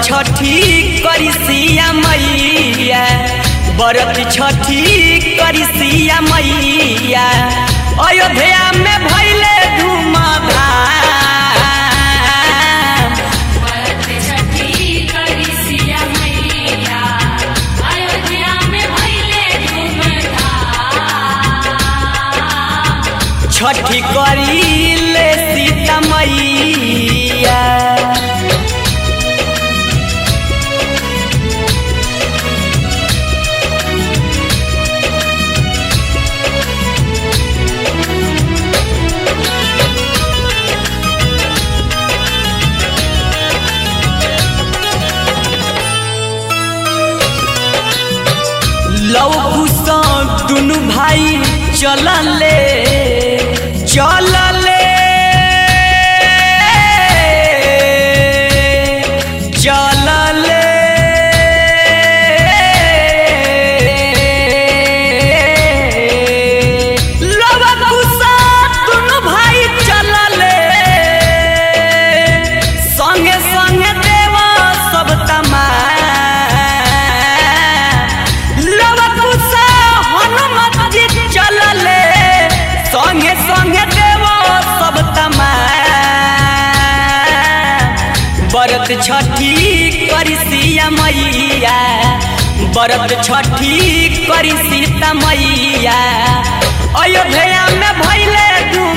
छठी करी सिया मैया बरत छठी करी सिया मैया अयोध्या में भैले धूमधाम भरत छठी करी सिया मैया अयोध्या में भइले धूमधाम छठी करी ले सीता मैया लव दुनु भाई चलले चलले चलले लव दुनु भाई चलले संगे संगे देवा सब तमाम लवकुशा हनुमत जी चलले संगे संगे देवा सब तमाम बरत छठी करी सिया मैया बरत छठी करी सीता मैया अयोध्या में भैले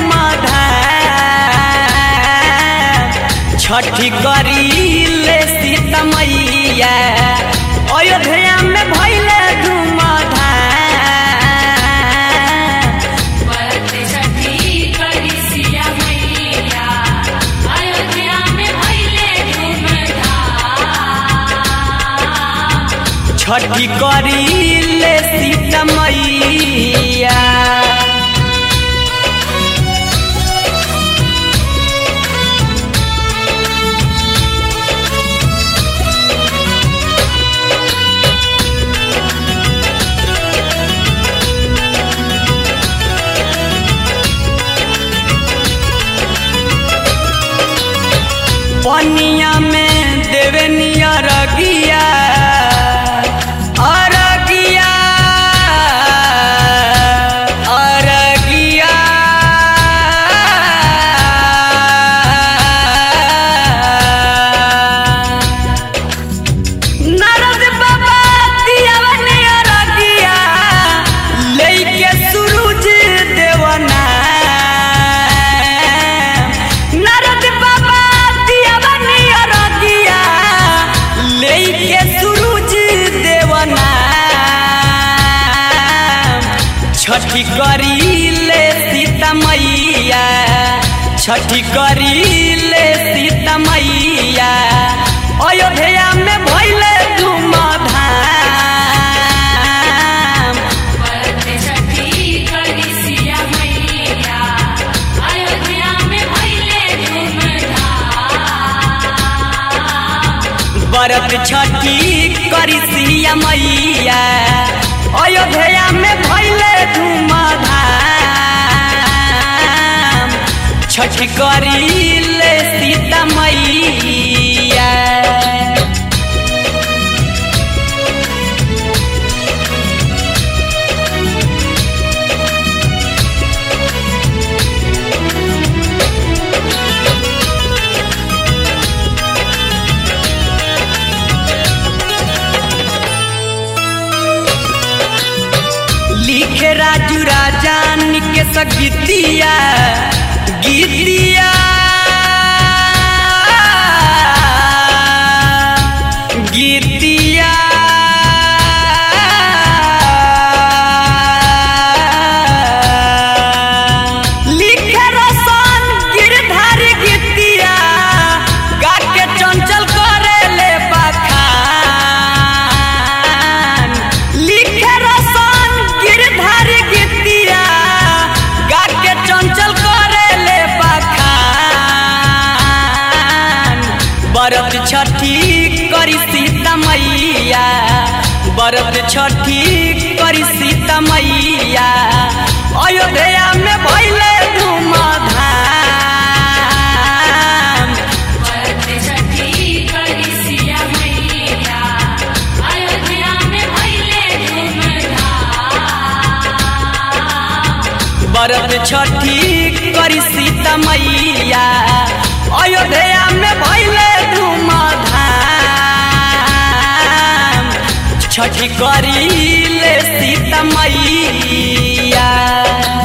धूमधाम छठी करी ले सीता मैया अयोध्या में भैले धूमधाम भरत छठी करी सिया मैया अयोध्या में भइले धूमधाम छठी करी ले सीता मैया पनिया में देवनिया रगिया अरगिया अरगिया नरद बाबा दियावनिया रगिया लेके सूरज देवना नरद बाबा दियावनिया रगिया लेके सूरज देवना छठी करी ले सीता मैया छठी करी ले सीता मैया अयोध्या में भैले धूमधाम भरत छठी करी सिया मैया अयोध्या में भइले धूमधाम बरत छठी करी सिया मैया अयोध्या में भैले धूमधाम छठी करी ले सीता मैया लिखे राजू राजान के सगीतिया गीतिया गीतिया लिखे रसन गिरधार गीतिया गा के चंचल करे ले बखान लिखे रसन गिरधार गीतिया गा के चंचल करे ले बखान बरत छठी करी सीता मैया बरत छठी करी सीता मैया अयोध्या में भैले धूमधाम भरत छठी करी सिया मैया बरत छठी करी सीता मैया अयोध्या में भैले धूमधाम छठी करी ले सीता मैया